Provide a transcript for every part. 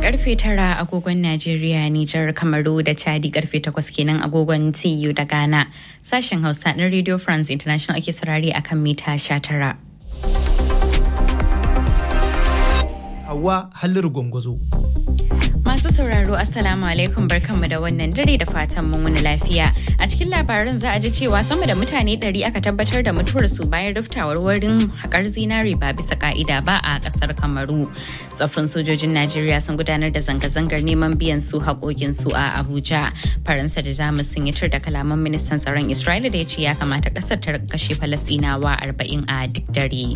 karfe tara agogon Najeriya, Nijar, Kamaru da Chadi karfe takwas kenan agogon TU da Ghana. Sashen Hausa na Radio France International ake saurari akan mita sha tara. Hawa Halliru Gwangwazo. Masu sauraro Assalamu alaikum barkanmu da wannan dare da fatan mun wani lafiya. A cikin labaran za a ji cewa sama da mutane ɗari aka tabbatar da mutuwar su bayan ruftawar wurin haƙar zinari ba bisa ka'ida ba a ƙasar Kamaru. Tsaffin sojojin Najeriya sun gudanar da zanga-zangar neman biyan su haƙoƙin su a Abuja. Faransa da Jamus sun yi tur da kalaman ministan tsaron Isra'ila da ya ce ya kamata ƙasar ta kashe Falasɗinawa arba'in a duk dare.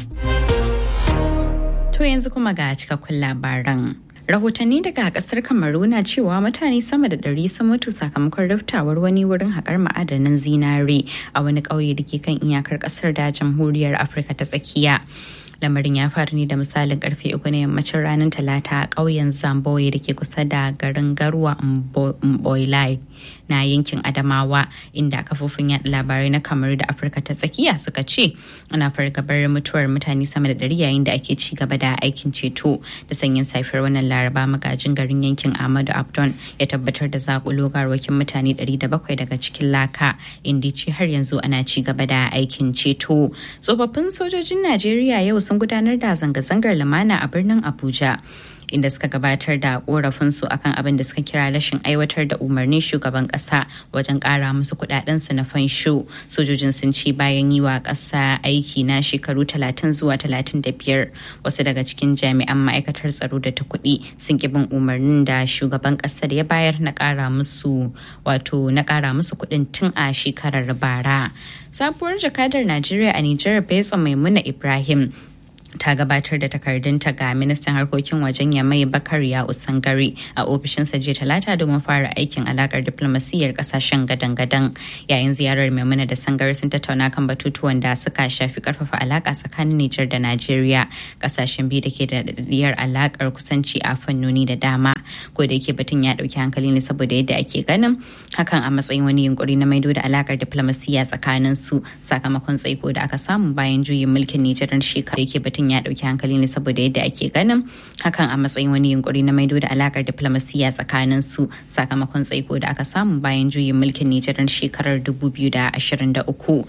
To yanzu kuma ga cikakkun labaran. rahotanni daga kasar kamaru na cewa mutane sama da ɗari sun mutu sakamakon riftawar wani wurin haƙar ma'adanan zinare a wani ƙauye da ke kan iyakar ƙasar da jamhuriyar afirka ta tsakiya lamarin ya faru ne da misalin karfe uku na yammacin ranar talata a ƙauyen zamboye da ke kusa da garin garwa mboilai na yankin adamawa inda kafofin yaɗa labarai na kamaru da afirka ta tsakiya suka ce ana fargabar mutuwar mutane sama da ɗari yayin da ake ci gaba da aikin ceto da sanyin safiyar wannan laraba magajin garin yankin ahmadu abdon ya tabbatar da zakulo garwakin mutane 700 daga cikin laka inda ce har yanzu ana ci gaba da aikin ceto tsofaffin sojojin najeriya yau sun gudanar da zanga-zangar lumana a birnin abuja inda suka gabatar da korafinsu akan abin da suka kira rashin aiwatar da umarnin shugaban kasa wajen kara musu kudadensu na fansho sojojin sun ce bayan yi wa kasa aiki na shekaru 30 zuwa 35 wasu daga cikin jami'an ma'aikatar tsaro da ta kuɗi sun ki bin umarnin da shugaban kasar ya bayar na kara musu wato na kara musu kuɗin tun a shekarar bara sabuwar jakadar najeriya a nijar betsa maimuna ibrahim ta gabatar da takardunta ga ministan harkokin wajen yamai bakar ya usangari a ofishinsa jiya talata domin fara aikin alakar diplomasiyyar kasashen gadan-gadan yayin ziyarar maimuna da sangari sun tattauna kan batutuwan da suka shafi karfafa alaka tsakanin nijar da najeriya kasashen biyu da ke da daɗaɗɗiyar alakar kusanci a fannoni da dama ko da yake batun ya ɗauki hankali ne saboda yadda ake ganin hakan a matsayin wani yunkuri na maido da alakar diplomasiyya tsakanin su sakamakon tsaiko da aka samu bayan juyin mulkin nijar shekara da yake batun ya dauki hankali ne saboda yadda ake ganin hakan a matsayin wani yunkuri na maido da alakar diplomasiya tsakanin su sakamakon tsaiko da aka samu bayan juyin mulkin Nijar shekarar 2023